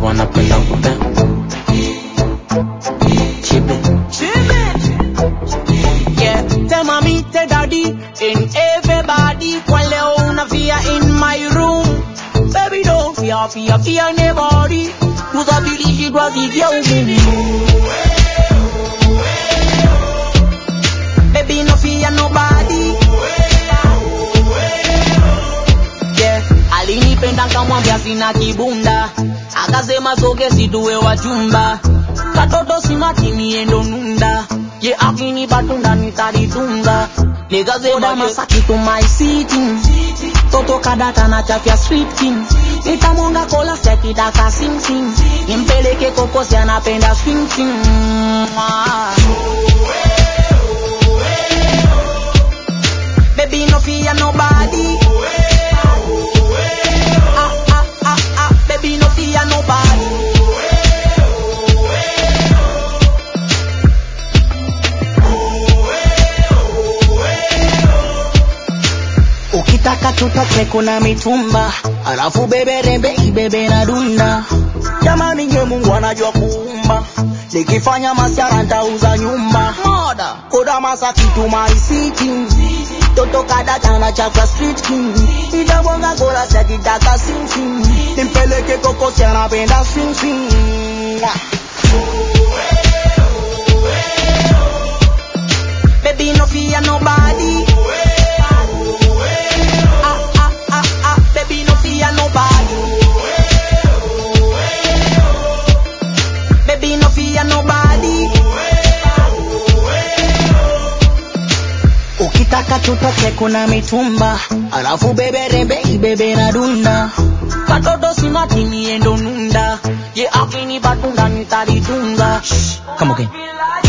wanapenda kupe chibe Yeah, tell mommy, tell daddy, and everybody. Kwa leo unafia in my room. Baby, don't fear, fear, fear nobody. Usabilishi kwa vivya ugumu. Baby, no fear nobody. Yeah, alinipenda nkamwambia sina kibunda. Akasema soge situwe wachumba. Katoto simati niendo nunda. Ye akini batunda nitalitunga. Nikasema Masaki to my city. Toto kadata na chafya street king. Nitamwonga kola sekitaka sing sing. Nimpeleke kokosi anapenda swing swing. Mwah. Baby no fear nobody. Ah ah ah ah, baby no fear nobody. Ukitaka tutoke kuna mitumba, alafu bebe rembe ibebe na dunda. Jamani nye Mungu anajua kuumba, nikifanya masiara ntauza nyumba. Moda koda Masaki to my city, toto kadata na chapa street king. Nitabonga gola sekitaka sing sing, nimpeleke kokosi anapenda swing swing. Baby no fear nobody. Ah ah ah ah, baby no fear nobody. Baby no fear nobody. Ukitaka tutoke kuna mitumba, alafu bebe rembe ibebe na dunda. Katoto simati niendo nunda, ye akini batunda nitalitunga. come again